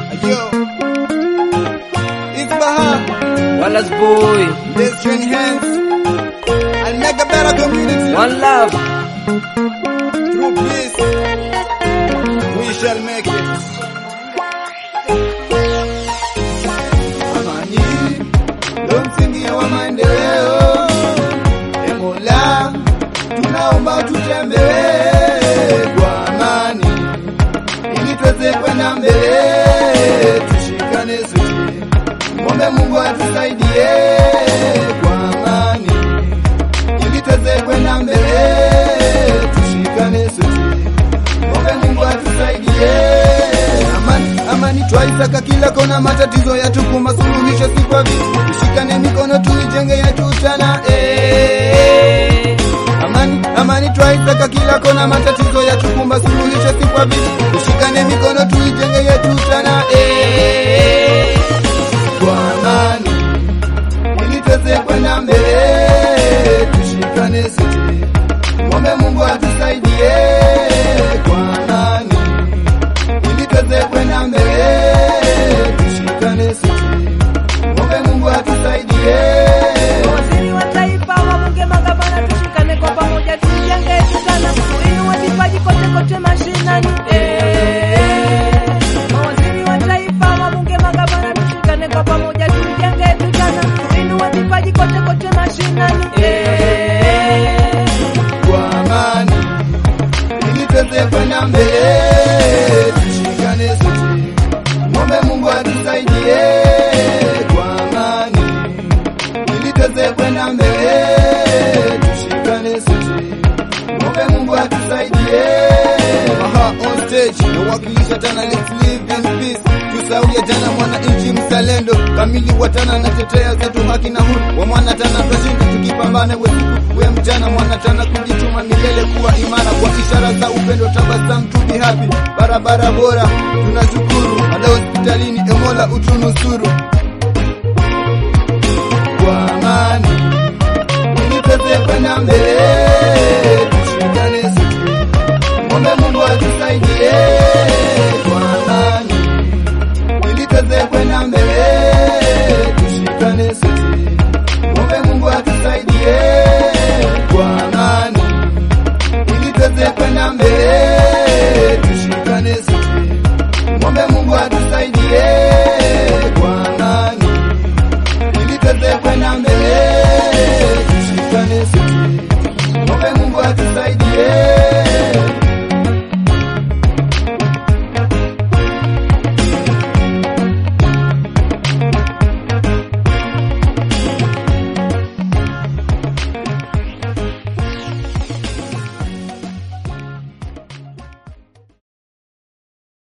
Yo, it's Baha. Wallace boy, Let's join hands and make a better community. one love. Through peace, we shall make it. Amani, ndo msingi wa maendeleo. E Mola, tunaomba tutembee kwa amani ili tuweze kwenda mbele, tushikane sote, mwombe Mungu atusaidie kwa amani ili tuweze kwenda mbele, tushikane sote, mwombe Mungu atusaidie. Amani, amani twaisaka kila kona, matatizo yatukumba, suluhisho si kwa vitu, tushikane mikono tuijenge yetu tena eh. Amani, amani twaisaka kila kona, matatizo yatukumba, suluhisho si kwa vitu, tushikane mikono tuijenge yetu tena eh. Kwa amani ili tuweze kwenda mbele, tushikane sote, mwombe Mungu atusaidie kwa amani, ili tuweze kwenda mbele, tushikane sote, mwombe Mungu atusaidie. Waziri wa taifa, wabunge, magavana, tushikane kwa pamoja, tujenge tutana, tuinue vipaji kote kote mashinani. Eh, mawaziri wa taifa, wabunge, magavana, tushikane kwa pamoja, tujenge tutana, tuinue vipaji kote kote mashinani. Eh, kwa amani ili tuweze kwenda mbele, tushikane sote, mwombe Mungu atusaidie kwa amani ili tuweze kwenda mbele, tushikane sote, mwombe Mungu atusaidie. Aha, on stage nawakilisha tana, let's live in peace, tusauye tana, mwananchi mzalendo kamili wa tana, natetea zetu haki na huru wa mwana tana, twashinda tukipambana wesiku we mchana, mwana tana, kujituma milele, kuwa imara kwa ishara za upendo, tabasamu, to be happy, barabara bora tunashukuru, hata hospitalini, emola utunusuru kwa amani ili tuweze kwenda mbele, tushikane sote, mwombe Mungu atusaidie